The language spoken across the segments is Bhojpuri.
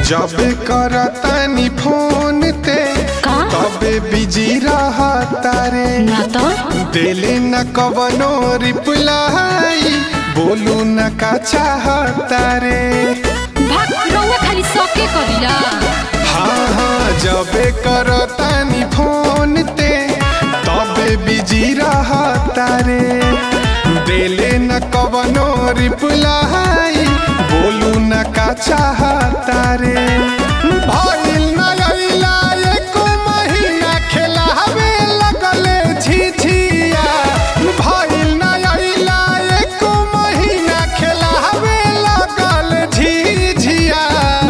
जब करतानी फोन ते का? तबे बिजी रहता रे ना तो दिले न कवनो रिप्लाई बोलू न का चाहता रे भाग रउआ खाली सके करिला हाँ हाँ जबे करतानी फोन ते तबे बिजी रहता रे दिले न कवनो रिप्लाई बोलू न का चाहता रे भइल न अइला एको महीना खेलावे लगले झिझिया भइल न अइला एको महीना खेलावे लगल झिझिया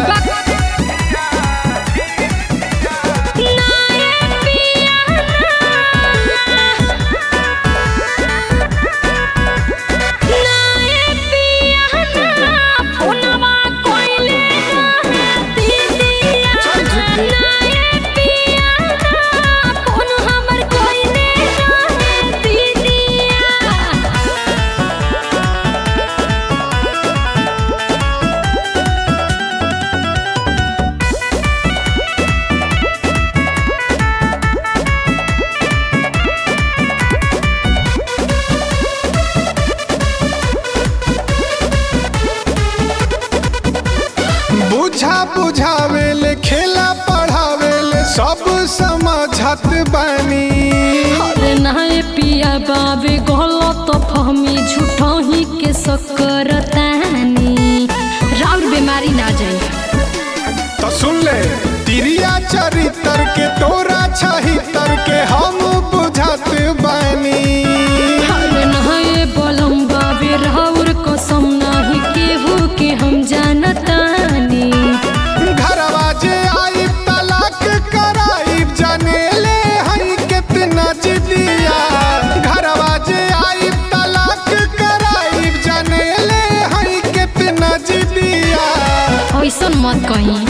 बुझा बुझावेले खेला पढ़ावेले सब समझत बानी अरे नाय पिया बाबे गलत फहमी झूठही के सकरतानी राउर बीमारी ना जाई तो सुन ले तिरिया चरित्र के तोरा छहितर के हम बुझत बानी अरे नाय बलम बाबे राउर कसम नाही केहू के हम जानतानी घरवा जे आई तलाक कराई जनेले हई कितना जिदिया घरवा जे आई तलाक कराई जनेले हई कितना जिदिया ऐसन मत कही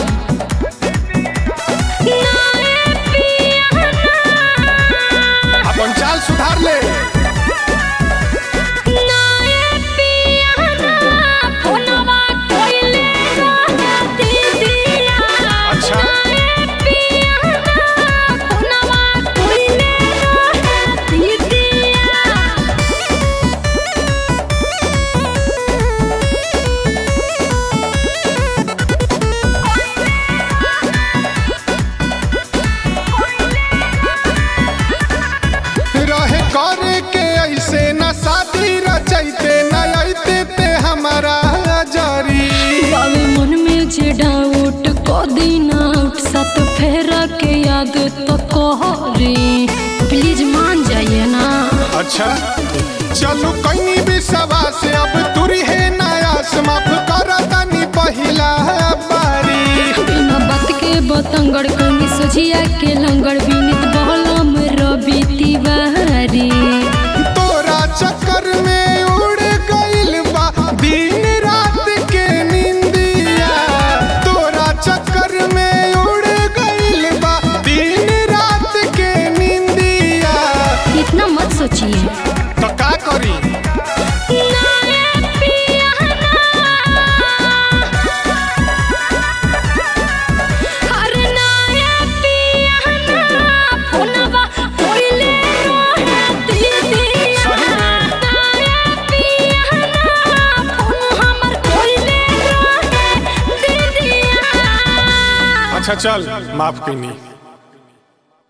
अपन चाल सुधार ले अच्छा रहे करे के ऐसे न शादी रचैते न अइते ते हमारा जरी बाबे मन में जे डाउट क दिन आउट सात फेरा के याद तो कहरी प्लीज मान जाइए ना अच्छा चलो कहीं भी सवा से अब तुरी है नया माफ कर तनी पहिला बारी बिना बात के बतंगड़ कमी सोझिया के लंगड़ बिनित बहलम रवि तिवारी तोरा चक्कर में उड़ गइल बा दिन रात के निंदिया तोरा चक्कर में उड़ गइल बा दिन रात के निंदिया इतना मत सोचिए तो का करी सही में अच्छा चल माफ कईनी